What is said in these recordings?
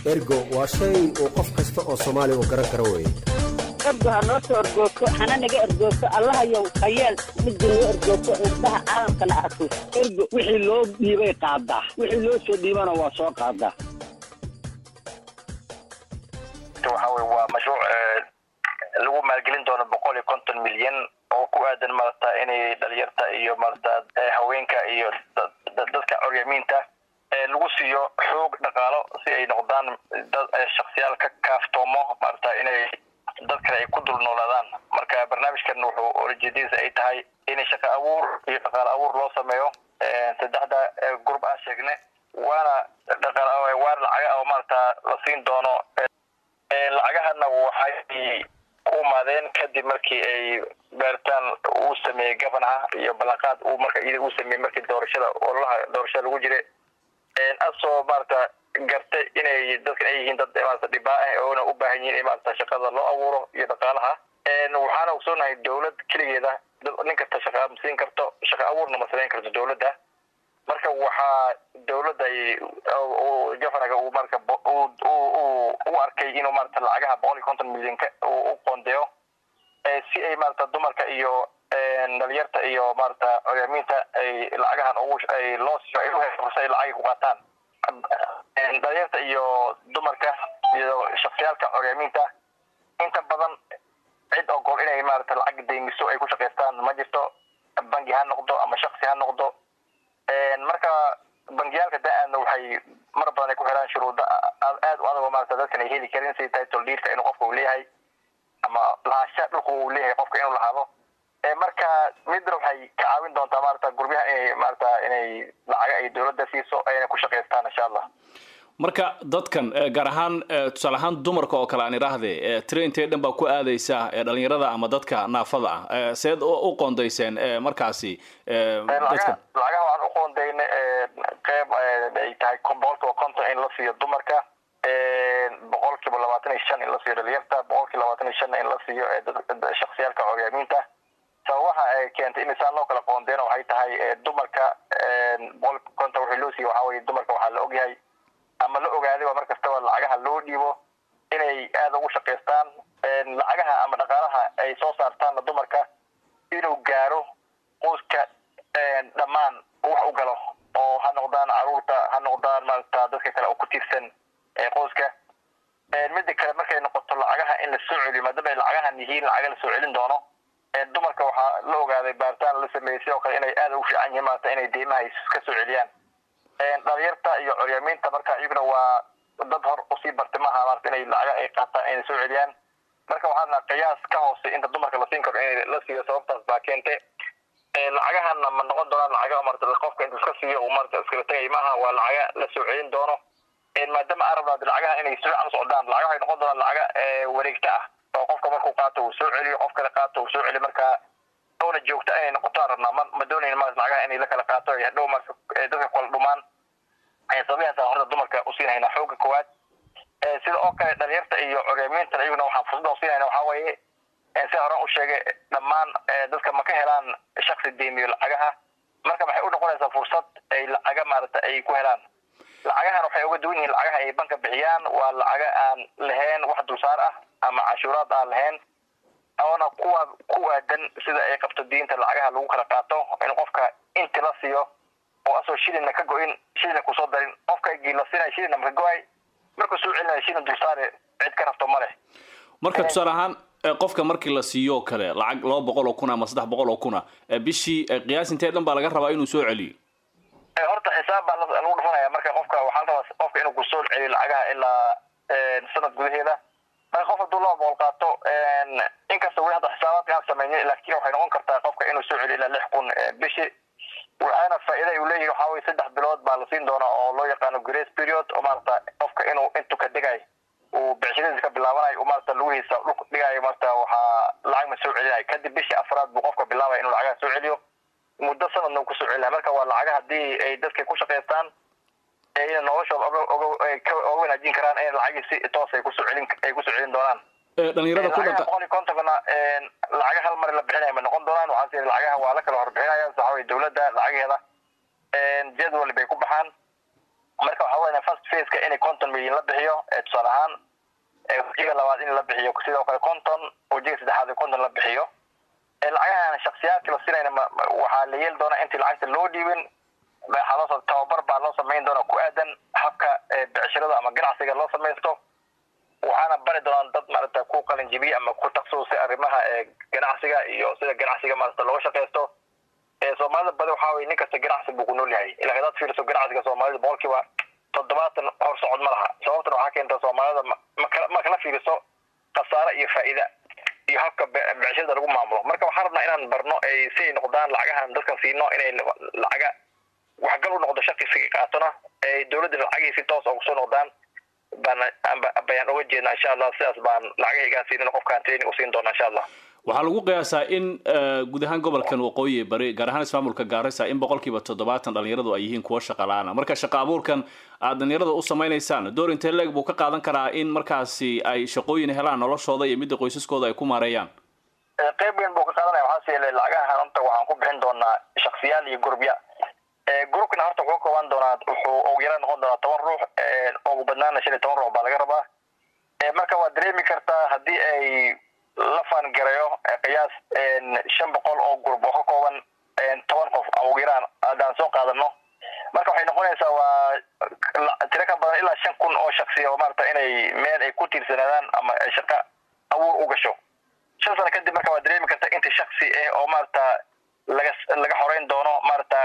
ergo waa shay uu qof kasta oo soomaali uu garan karo weye ergo ha noo soo ergoogto hana naga ergoogto allahayow hayeel midda noo ergoogto indhaha caalamkana arko ergo wixii loo dhiibay qaadaa wixii loo soo dhiibana waa soo qaadaa waxa weye waa mashruuc lagu maalgelin doono boqol iyo konton milyan oo ku aadan maarata inay dhalinyarta iyo maarata haweenka iyo dadka coryamiinta lagu siiyo xoog dhaqaalo si ay noqdaan dad shaksiyaal ka kaaftoomo maarata inay dad kale ay ku dul noolaadaan marka barnaamijkan wuxuu olajeedadiisa ay tahay in shaqa abuur iyo dhaqaalo abuur loo sameeyo saddexda gurub aan sheegne waana dhaqaal waana lacaga oo maarata la siin doono lacagahana waxay ku imaadeen kadib markii ay baaritaan uu sameeyey governaha iyo ballanqaad uu marka iyada uu sameeyey markii doorashada ololaha doorashada lagu jiray asoo maarata gartay inay dadkan ay yihiin dad maarata dhibaa ah oona u baahan yihiin in maarata shaqada loo abuuro iyo dhaqaalaha waxaana ogsoonahay dowlad keligeeda nin kasta shaqa siin karto shaqa abuurna ma samayn karto dowladda marka waxaa dowladda governaga uu marka u arkay inuu maarata lacagaha boqol iyo konton milyanka u qoondeeyo si ay maarata dumarka iyo dhalinyarta iyo maarata coryamiinta ay lacagahan ugu ay loo siiyo ay u hesho fursa ay lacagay ku qaataan dhalinyarta iyo dumarka iyo shaksiyaalka coryamiinta inta badan cid ogol inay maarata lacag deymiso ay ku shaqaystaan ma jirto bangi ha noqdo ama shaksi ha noqdo marka bangiyaalka da-aadna waxay mar badan ay ku xiraan shuruudo aad u adagoo maarata dadkan ay heli karin sida title deedka inuu qofka uu leeyahay ama lahaansha dhulka uu leeyahay qofka inuu lahaado marka midna waxay ka caawin doontaa maarata guryaha inay maarata inay lacaga ay dowladda siiso ayna ku shaqaystaan insha allah marka dadkan gaar ahaan tusaale ahaan dumarka oo kale aan idhaahde traintee dhan baa ku aadaysa dhalinyarada ama dadka naafada ah seed u qoondayseen markaasi lacagaha waxaan u qoondayna qeyb ay tahay boqolkiiba konton in la siiyo dumarka boqolkiiba labaatan iyo shan in la siiyo dhalinyarta boqolkiiba labaatan iyo shanna in la siiyo shaksiyaalka coryamiinta sababaha ay keentay in isaan loo kala qoondeyna waxay tahay dumarka boqolkiiba konton wixii loo siiyo waxaa weye dumarka waxaa la ogyahay ama la ogaadayba mar kastaba lacagaha loo dhiibo inay aada ugu shaqaystaan lacagaha ama dhaqaalaha ay soo saartaanna dumarka inuu gaaro qoyska dhammaan wax u galo oo ha noqdaan caruurta ha noqdaan maarata dadka kale oo ku tiirsan qoyska mida kale markay noqoto lacagaha in la soo celiyo maadaama ay lacagahan yihiin lacaga la soo celin doono dumarka waxaa la ogaaday baaritaan la sameeyey sidoo kale inay aada ugu fiican yihiin maarata inay deymaha ka soo celiyaan dhalinyarta iyo coryamiinta marka iyaguna waa dad hor usii bartay maaha maarata inay lacaga ay qaataan inay soo celiyaan marka waxaana qiyaas ka hoose inta dumarka la siin karo in la siiyo sababtaas baa keentay lacagahana ma noqon doonaan lacaga marata qofka inta iska siiyo uu marata iskala tegay maaha waa lacaga la soo celin doono maadaama arabnaad lacagaha inay si fiican u socdaan lacagaha ay noqon doonaan lacaga wareegta ah oo qofka markuu qaato uu soo celiyo qof kale qaato uu soo celiyo marka oona joogta inay noqoto aan rabnaa ma ma doonayn ma lacagaha inay la kala qaato ay hadhow marka dadka kala dhumaan sababahaas horta dumarka u siinhaynaa xooga koowaad sida oo kale dhalinyarta iyo coryamiintan iyaguna waxaan fursada siinayna waxaa weeye si horan u sheegay dhammaan dadka ma ka helaan shaksi deymiyo lacagaha marka waxay u noqonaysaa fursad ay lacaga maarata ay ku helaan lacagahan waxay uga duwan yihiin lacagaha ay banka bixiyaan waa lacaga aan lahayn wax dulsaar ah ama cashuuraad aan lahayn oona kuwa ku aadan sida ay qabto diinta lacagaha lagu kala qaato in qofka inti la siiyo oo asoo shilina ka go-in shilina kusoo darin qofka la siinaya shilina maka go-ay markuu soo celinaya shilin dulsaare cid ka rabto ma leh marka tusaale ahaan qofka markii la siiyo kale lacag laba boqol oo kun ama saddex boqol oo kuna bishii qiyaas intee dhan baa laga rabaa inuu soo celiyo horta xisaab baa lagu dhufanaya marka qofka waxaa la rabaa qofka inuu kusoo celiyo lacagaha ilaa sanad gudaheeda marka qof hadduu laba boqol qaato inkasta weli hadda xisaabaadka aan samaynin laakiin waxay noqon kartaa qofka inuu soo celiyo ilaa lix kun bishii waxaana faa'iida uu leeyahay waxaa weye saddex bilood baa la siin doonaa oo loo yaqaano grace period oo maarata qofka inuu intuu ka degay uu becshiradiisa ka bilaabanayo uu maarata lugihiisa dhulka dhigayo maarata waxaa lacag ma soo celinayo kadib bishii afraad buu qofka bilaabaya inuu lacagaha soo celiyo muddo sanadna uu kusoo celinayo marka waa lacaga haddii ay dadka ku shaqaystaan ina noloshooda oga wanaajin karaan in lacagii si toos ay kusoo celin ay kusoo celin doonaan dhalinyarada ku dhaqa boqol iyo kontonkana lacaga hal mar la bixinaya ma noqon doonaan waxaa sii lacagaha waa la kala horbixinaya waxa weye dowladda lacagaheeda jadwal bay ku baxaan marka waxa weya first faceka in konton milyan la bixiyo tusaale ahaan wejiga labaad in la bixiyo sidoo kale konton wejiga saddexaad konton la bixiyo lacagahan shaksiyaadka la siinayna waxaa la yeeli doonaa intii lacagta loo dhiibin waxaa tababar baa loo samayn doonaa ku aadan habka becshirada ama ganacsiga loo samaysto waxaana bari doonaan dad maarata ku qalinjibiye ama ku taksusay arrimaha ganacsiga iyo sida ganacsiga maarata looga shaqaysto soomaalida badi waxaa weye nin kasta ganacsi buu ku nool yahay ilaa hadaad fiiriso ganacsiga soomaalida boqolkiiba toddobaatan hor socod ma laha sababtana waxaa keenta soomaalida ma kala fiiriso khasaare iyo faa'iida iyo habka becshirada lagu maamulo marka waxaan rabnaa inaan barno si ay noqdaan lacagahan dadkan siino inay lacaga waxgal u noqdo shaqisiga qaatona dowladda lacagihii si toos ugu soo noqdaan baan bayaan uga jeednaa insha allah sidaas baan lacagahaygaan siinin qofkaan training usiin doona insha allah waxaa lagu qiyaasaa in guud ahaan gobolkan waqooyi bari gaar ahaan ismaamulka gaarisa in boqolkiiba toddobaatan dhalinyaradu ay yihiin kuwa shaqa la-aana marka shaqa abuurkan aad dhalinyarada u samaynaysaan door intee leeg buu ka qaadan karaa in markaasi ay shaqooyin helaan noloshooda iyo midda qoysaskooda ay ku maareeyaan qayb weyn buu ka qaadanaya waxaas yeele lacagahan horta waxaan ku bixin doonaa shaksiyaal iyo gurubya groupkana horta wuxuu kooban doonaa wuxuu ugu yaraan noqon doonaa toban ruux ugu badnaana shan iyo toban ruux baa laga rabaa marka waad dareemi kartaa haddii ay la faangarayo qiyaas shan boqol oo gurub oo ka kooban toban qof ugu yaraan haddaan soo qaadano marka waxay noqonaysaa waa tiro ka badan ilaa shan kun oo shaksiya oo maarata inay meel ay ku tiirsanaadaan ama ay shaqa abuur u gasho shan sano kadib marka waad dareemi kartaa inta shaksi ah oo maarata laga laga xoreyn doono maarata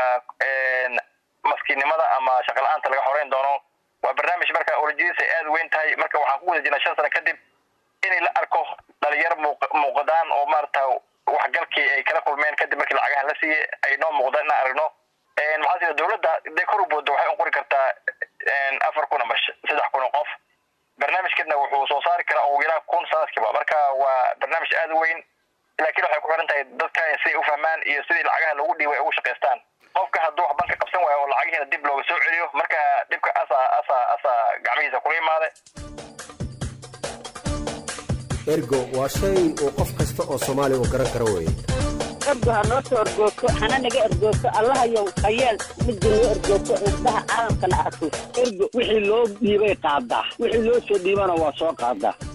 maskiinnimada ama shaqa la-aanta laga xoreyn doono waa barnaamij marka olajadiisa ay aada weyn tahay marka waxaan ku guda jirnaa shan sano kadib inay la arko dhalinyaro muuqdaan oo maarata waxgalkii ay kala kulmeen kadib markii lacagahan la siiyey ay noo muuqdaan inaan aragno maxaa sida dowladda day kor u boodo waxay u qori kartaa afar kun ama saddex kun oo qof barnaamijkana wuxuu soo saari karaa ugu yaraan kun sanadkiiba marka waa barnaamij aada u weyn laakiin waxay ku xiran tahay dadkan siday u fahmaan iyo sidii lacagaha loogu dhiibay ay ugu shaqaystaan qofka hadduu wax banka qabsan waayo oo lacagihiina dib looga soo celiyo marka dhibka asa asa asa gacmihiisa kula imaade ergo waa shay uu qof kasta oo soomaaliya uu garan karo weeye ergo ha noo soo ergoogto hana naga ergoogto allahayow hayeel midda noo ergoogto indhaha caalamkana arko ergo wixii loo dhiibay qaadaa wixii loo soo dhiibana waa soo qaadaa